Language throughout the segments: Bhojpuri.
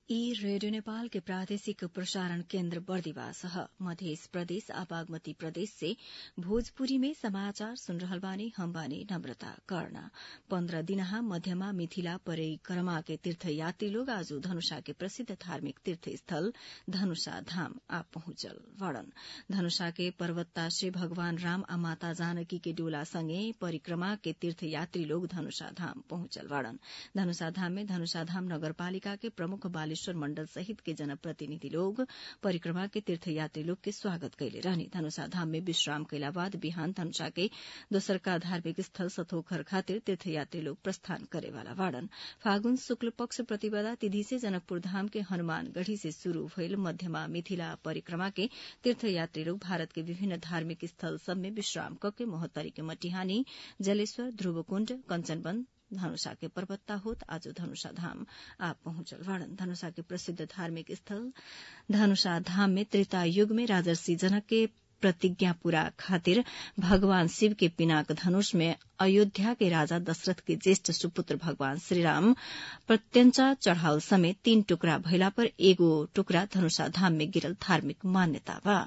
ई रेडियो नेपाल के प्रादेशिक प्रसारण केन्द्र बर्दिवास ह मध्य प्रदेश आ बागमती प्रदेश से भोजपुरी में समाचार सुन रहल बानी हम बानी नम्रता कर्ण पन्ध्र दिनहा मध्यमा मिथिला परिक्रमा के तीर्थयात्री लोग आज धनुषा के प्रसिद्ध धार्मिक तीर्थ स्थल धनुषा धाम आ पहुंचल वड़न धनुषा के पर्वतता से भगवान राम आ माता जानकी के डोला संगे परिक्रमा के तीर्थयात्री लोग धनुषा धाम पहुंचल वड़न धनुषा धाम में धनुषा धाम नगरपालिका के प्रमुख बालेश्वर मण्डल सहित के जनप्रतिनिधि लोग परिक्रमा के तीर्थयात्री लोग के स्वागत कैले रहनी धनुषा धाम में विश्राम कैला बाद बिहान धनुषा के दोसरका धार्मिक स्थल सथोखर खातिर तीर्थयात्री लोग प्रस्थान करेवाला वाड़न फागुन शुक्ल पक्ष प्रतिपदा तिथि से जनकपुर धाम के हनुमानगढ़ी से शुरू भइल मध्यमा मिथिला परिक्रमा के तीर्थयात्री लोग भारत के विभिन्न धार्मिक स्थल सब में विश्राम कके मोहत्तरी के मटिहानी जलेश्वर ध्रुवकुण्ड कंचनवन धनुषा के पर्वतता होत आज धनुषा धाम आ पहुंचल वाड़न धनुषा के प्रसिद्ध धार्मिक स्थल धनुषा धाम में त्रेता युग में राजर्षि जनक के प्रतिज्ञा पूरा खातिर भगवान शिव के पिनाक धनुष में अयोध्या के राजा दशरथ के ज्येष्ठ सुपुत्र भगवान श्रीराम प्रत्यंचा चढ़ावल समेत तीन टुकड़ा भइला पर एगो टुकड़ा धनुषा धाम में गिरल धार्मिक मान्यता बा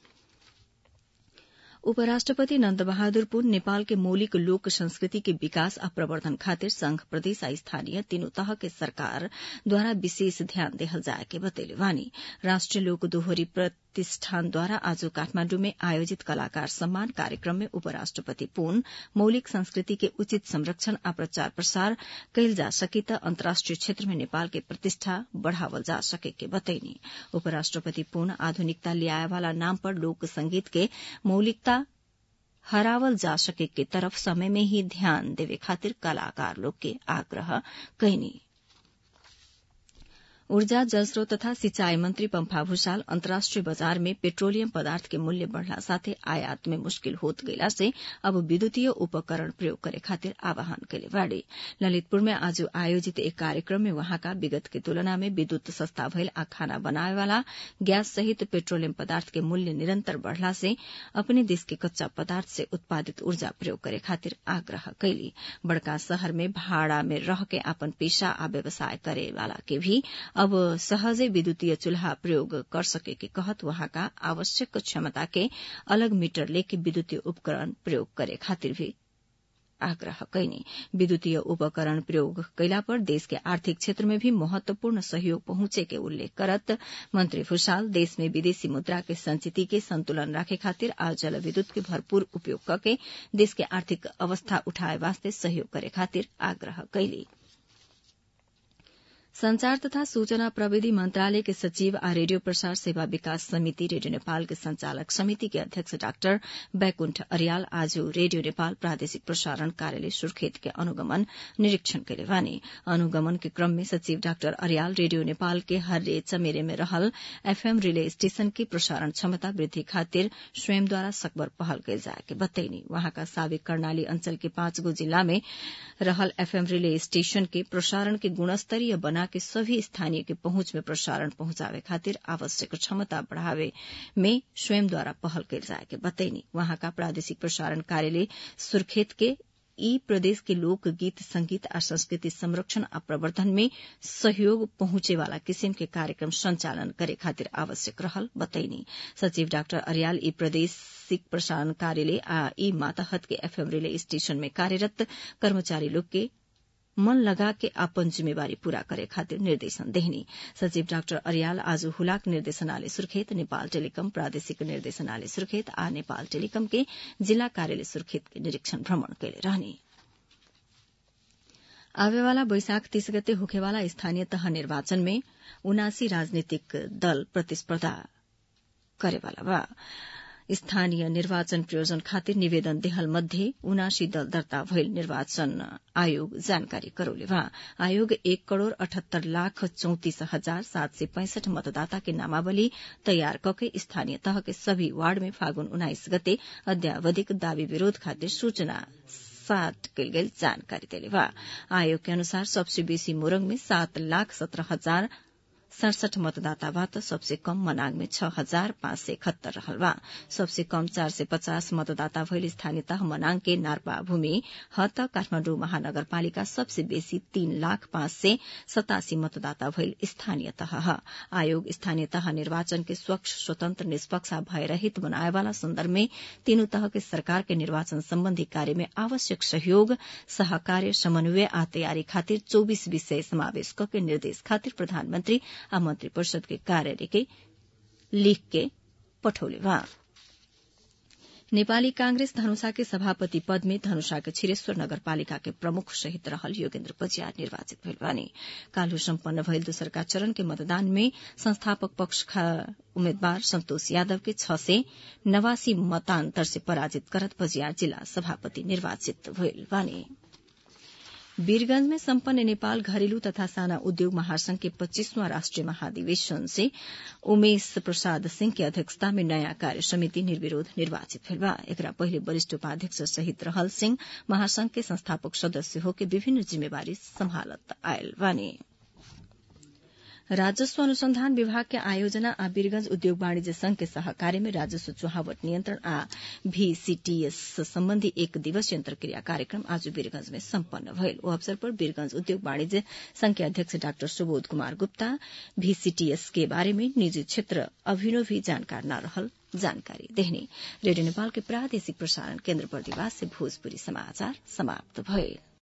उपराष्ट्रपति नन्द बहादुर पुन नेपाल के मौलिक लोक संस्कृति के विकास आ प्रवर्धन खातिर संघ प्रदेश आ स्थानीय तीनों तह के सरकार द्वारा विशेष ध्यान देहल जाए के बतैले वानी राष्ट्रिय लोक दोहोरी प्रतिष्ठानद्वारा आज काठमाण्डु में आयोजित कलाकार सम्मान कार्यक्रम में उपराष्ट्रपति पुन मौलिक संस्कृति के उचित संरक्षण आ प्रचार प्रसार कैल जा सके त अन्तर्राष्ट्रिय क्षेत्र में नेपाल के प्रतिष्ठा बढ़ावल जा सके के बतैनी उपराष्ट्रपति पुन आधुनिकता ल्याए वाला नाम पर लोक संगीत के मौलिकता हरावल जा सके के तरफ समय में ही ध्यान देवे खातिर कलाकार लोग के आग्रह कैनी ऊर्जा जलस्रोत तथा सिंचाई मंत्री पम्फा भूषाल अन्तर्राष्ट्रिय बजार में पेट्रोलियम पदार्थ के मूल्य बढ़ला साथे आयात में मुश्किल होत गइला से अब विद्युतीय उपकरण प्रयोग करे खातिर आह्वान कैले बाड़े ललितपुर में आज आयोजित एक कार्यक्रम में वहाँका विगत के तुलना में विद्युत सस्ता भइल आ खाना बनावे वाला गैस सहित पेट्रोलियम पदार्थ के मूल्य निरन्तर बढ़ला से अपने देश के कच्चा पदार्थ से उत्पादित ऊर्जा प्रयोग करे खातिर आग्रह कैली बड़का शहर में भाड़ा में रह के अपन पेशा आ व्यवसाय करे वाला के भी अब सहजै विद्युतीय चूल्हा प्रयोग कर सके के कहत वहाँका आवश्यक क्षमता के अलग मीटर लेके विद्युतीय उपकरण प्रयोग करे खातिर भी आग्रह कैनी विद्युतीय उपकरण प्रयोग कैला पर देश के आर्थिक क्षेत्र में भी महत्वपूर्ण सहयोग पहुंचे के उल्लेख करत मंत्री भूषाल देश में विदेशी मुद्रा के संचिति के संतुलन राखे खातिर आ जल विद्युत के भरपूर उपयोग करके देश के आर्थिक अवस्था उठाए वास्ते सहयोग करे खातिर आग्रह कैली संचार तथा सूचना प्रविधि मंत्रालय के सचिव आ रेडियो प्रसार सेवा विकास समिति रेडियो नेपाल के संचालक समिति के अध्यक्ष डाक्टर बैकुण्ठ अरियाल आज रेडियो नेपाल प्रादेशिक प्रसारण कार्यालय सुर्खेत के अनुगमन निरीक्षण कैले वानी अनुगमन के क्रम में सचिव डाक्टर अरियाल रेडियो नेपाल के हर्रे चमेरे में रहल एफएम रिले स्टेशन की प्रसारण क्षमता वृद्धि खातिर स्वयंद्वारा सकबर पहल कैल जाए के बतैनी वहाँका साबिक कर्णाली अंचल के पाँच गो जिला में रहल एफएम रिले स्टेशन के प्रसारण के गुणस्तरीय बना के सभी स्थानीय के पहुंच में प्रसारण पहुंचावे खातिर आवश्यक क्षमता बढ़ावे में स्वयं द्वारा पहल कैल जाए के बतैनी वहाँका प्रादेशिक प्रसारण कार्यालय सुर्खेत के ई प्रदेश के लोक गीत संगीत आ संस्कृति संरक्षण आ प्रवर्धन में सहयोग पहुंचे वाला किसिम के कार्यक्रम संचालन करे खातिर आवश्यक रहल बतैनी सचिव डाक्टर अरियाल ई प्रदेशिक प्रसारण कार्यालय आ ई माताहत के एफएम रिले स्टेशन में कार्यरत कर्मचारी लोग के मन लगा के अपन जिम्मेवारी पूरा करे खातिर निर्देशन देहनी सचिव डाक्टर अरियाल आज हुलाक निर्देशनालय सुर्खेत नेपाल टेलिकम प्रादेशिक निर्देशनालय सुर्खेत आ नेपाल टेलिकम के जिला कार्यालय सुर्खेत के निरीक्षण भ्रमण कैले रहनी आवेवाला बैशाख तीस गते होखेवाला स्थानीय तह निर्वाचन में उनासी राजनीतिक दल प्रतिस्पर्धा करेवाला बा स्थानीय निर्वाचन प्रयोजन खातिर निवेदन देहल मध्ये उनासी दल दर्ता भइल निर्वाचन आयोग जानकारी करौले वहाँ आयोग एक करोड़ अठहत्तर लाख चौतिस हजार सात सय पैंसठ मतदाता के नामावली तयार कके स्थानीय तह के सभी वार्ड में फागुन उन्नाइस गते अद्यावधिक दावी विरोध खातिर सूचना सात कैल गेल जानकारी देले बा आयोग के अनुसार सबसे बेसी मोरंग में सात लाख सत्रह हजार सड़सठ मतदाताबाट सबसे कम मनाङ में छ हजार पाँच सय इकहत्तर रहल बा सबसे कम चार सय पचास मतदाता भइल स्थानीय तह मनाङ के नार्पा भूमि हत काठमाडौँ महानगरपालिका सबसे बेसी तीन लाख पाँच सय सतासी मतदाता भइल स्थानीय तह ह आयोग स्थानीय तह निर्वाचन के स्वच्छ स्वतन्त्र निष्पक्ष भयरहित बनाएवाला सन्दर्भ में तीनू तह के सरकार के निर्वाचन सम्बन्धी कार्य में आवश्यक सहयोग सहकार्य समन्वय आ तयारी खातिर चौबीस विषय समावेश के निर्देश खातिर प्रधानमन्त्री आ मन्त्री परिषद के कार्यालय के लिख के पठौले बा नेपाली कांग्रेस धनुषा के सभापति पद में धनुषा के छिरेश्वर नगरपालिका के प्रमुख सहित रहल योगेन्द्र बजियार निर्वाचित भइल बानी काल्हु सम्पन्न भइल दोस्रका चरण के मतदान में संस्थापक पक्ष उम्मेद्वार सन्तोष यादव के छ सय नवासी मतान्तर से पराजित करत बजियार जिल्ला सभापति निर्वाचित भइल बानी वीरगंज में सम्पन्न नेपाल घरेलू तथा साना उद्योग महासंघ के पच्चीसवां राष्ट्रीय महाधिवेशन से उमेश प्रसाद सिंह की अध्यक्षता में नयाँ कार्य समिति निर्विरोध निर्वाचित भेल बा एकरा पहिले वरिष्ठ उपाध्यक्ष सहित रहल सिंह महासंघ के संस्थापक सदस्य होके विभिन्न जिम्मेवारी सम्हालत आयल बानी राजस्व अनुसंधान विभाग के आयोजना आ वीरगंज उद्योग वाणिज्य संघ के सहकार्य में राजस्व चुहावट नियन्त्रण आ भीसीटीएस सम्बन्धी एक दिवसीय अन्तर्क्रिया कार्यक्रम आज वीरगंज में सम्पन्न भयल ओ अवसर पर वीरगंज उद्योग वाणिज्य संघ के अध्यक्ष डाक्टर सुबोध कुमार गुप्ता भीसीटीएस के बारे में निजी क्षेत्र अभिनव भी जानकार न रहल जानकारी देहने रेडियो नेपाल के प्रादेशिक प्रसारण केन्द्र बर्दिवास से भोजपुरी समाचार समाप्त भए